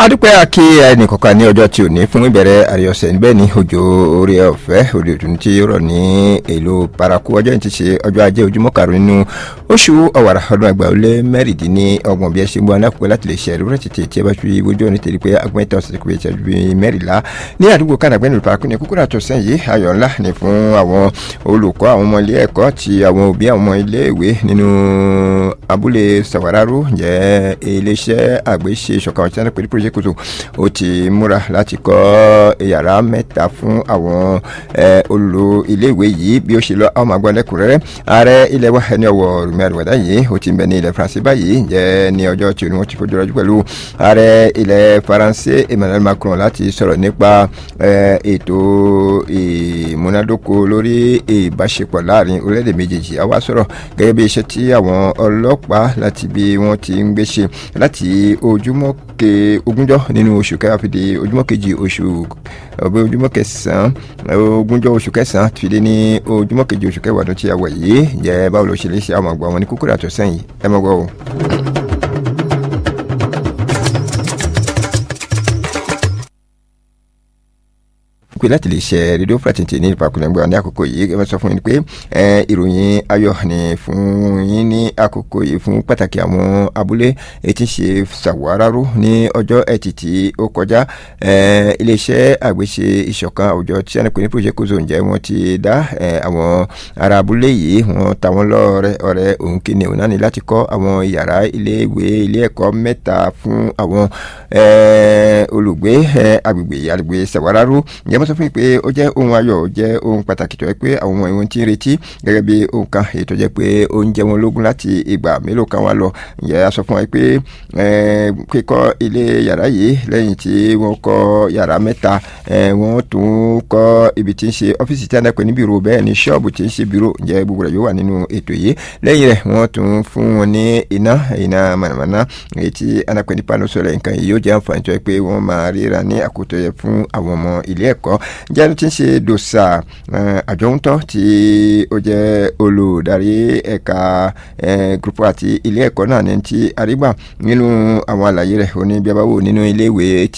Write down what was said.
adúpẹ́ àkí ẹnìkọ̀ọ̀kan ní ọjọ́ tí ò ní fún ìbẹ̀rẹ̀ àríọ̀sẹ̀ níbẹ̀ ní òjò orí ọ̀fẹ́ òde òtún tí ó rọ̀ ní èlò paraku ọjọ́ yìí ti ṣe ọjọ́ ajé ojúmọ́ karùn-ún nínú oṣù ọ̀wàrà ọdún àgbà ó lé mẹ́rìndínlọ́gbọ̀n bí ẹ ṣe ń bọ́ alákòókò láti lè ṣe ẹ̀rọ rẹ̀ tètè tí ẹ bá fi wójú ọ̀nà tètè pé agbẹ́ntàn ọ̀sẹ̀ kò ṣe ju mẹ́rìnlá ní àdúgbò kàdàgbẹ́ nílùú paraku ní kúkúrú àtọ̀sẹ́ yìí ayọ̀ ńlá ni fún àwọn olùkọ́ àwọn ọmọ ilé ẹ̀kọ́ àti àwọn òbí àwọn ọmọ ilé ìwé nínú abúlé sàwáráró jẹ́ iléeṣẹ́ àgbéṣe ìṣọ̀kan ọ̀sẹ̀ náà pẹ̀lú project kòtò ó ti múra láti kọ́ yàrá mẹ́ta fún àwọn olùlò iléèwé yìí bí ó ṣe lọ àwọn àgbọn lẹ́kùnrẹ́rẹ́ ààrẹ ilẹ̀ wa ẹni ọwọ́ rúmi àdùwàdà yìí ó ti ń bẹ ní ilẹ̀ faransé báyìí jẹ́ ní ọjọ́ tí wọ́n ti fojú rọ́jú pẹ̀lú ààrẹ ilẹ̀ faransé emmanuel macron láti sọ̀rọ̀ nípa ètò ìmúnádóko lórí ìbáṣepọ̀ láàrin orílẹ̀-èdè méjèèjì àwa sọ̀rọ̀ gẹ́gẹ́ bí iṣẹ́ tí àwọn ọlọ́pàá láti bí wọ́n ti ń gbé ṣe láti ojúmọ́ ke ogúnjọ́ nínú oṣù kẹwàá fi di ojúmọ́ kejì oṣù ọbẹ ojúmọ́ kẹsàn-án ogúnjọ́ oṣù kẹsàn-án fi dé ní ojúmọ́ kejì oṣù kẹwàá ọdún tí a wọ̀ yìí jẹ́ báwo ló ṣe lè ṣe àwọn àgbà wọn ní kúkúrú àtọ̀sẹ́yìn ẹ mọ̀ gbọ́ o. pé láti lè ṣe rédíò fàtìntì ní ìpàkùnrin ní àkókò yìí ẹ bá sọ fún yín pé ìròyìn ayọ̀ ni fún yín ní àkókò yìí fún pàtàkì àwọn abúlé etí ṣe ṣàwáráró ní ọjọ́ ẹtì tí ó kọjá iléeṣẹ́ àgbéṣe ìṣọ̀kan àwùjọ tí a ní pè ní project kozo ǹjẹ́ wọ́n ti dá àwọn ará abúlé yìí wọ́n ta wọ́n lọ́rẹ́ ọ̀rẹ́ òun kìíní òun náà ní láti kọ́ àwọn yàrá ilé ìwé ilé ẹ̀kọ́ mẹ́ta fún àwọn olùgbé agbègbè agbègbè ṣàwáráró ǹjẹ́ wọ́n sọ fún mi pé ó jẹ́ ohun ayọ̀ ó jẹ́ ohun pàtàkì tó yẹ pé àwọn ọmọ ìwọ̀n ti ń retí gẹ́gẹ́ bí ohun kan èyí tó jẹ́ pé ó ń jẹ wọn lógún láti ìgbà mélòó kan wá lọ ǹjẹ́ a sọ fún wa pé kíkọ́ ilé yàrá yìí lẹ́yìn tí wọ́n kọ́ yàrá mẹ́ta wọ́n tún kọ́ ibi tí ń ṣe ọ́fíìsì tí a náà pè ní bírò bẹ́ẹ̀ ni ṣọ́ọ̀bù tí ń ṣe bírò ǹjẹ́ gbogbo rẹ̀ yóò wà nínú ètò yìí lẹ́yìn rẹ̀ wọ́n tún fún wọn ní iná iná mànàmáná èyí tí a náà pè ní pano sọ̀rọ̀ nǹkan yìí yóò jẹ́ àǹfààní tó yẹ pé wọ́n máa ríra ní àkótó yẹ fún àwọn ọmọ ilé ẹ̀kọ́ jẹ́nu tí ń ṣe dòṣà àjọ̀ǹtọ́ tí ó jẹ́ olùdarí ẹ̀ka gúrúpù àti ilé ẹ̀kọ́ náà ní ti àrígbà nínú àwọn àlàyé rẹ̀ ó ní bí a bá wò nínú ilé ìwé tí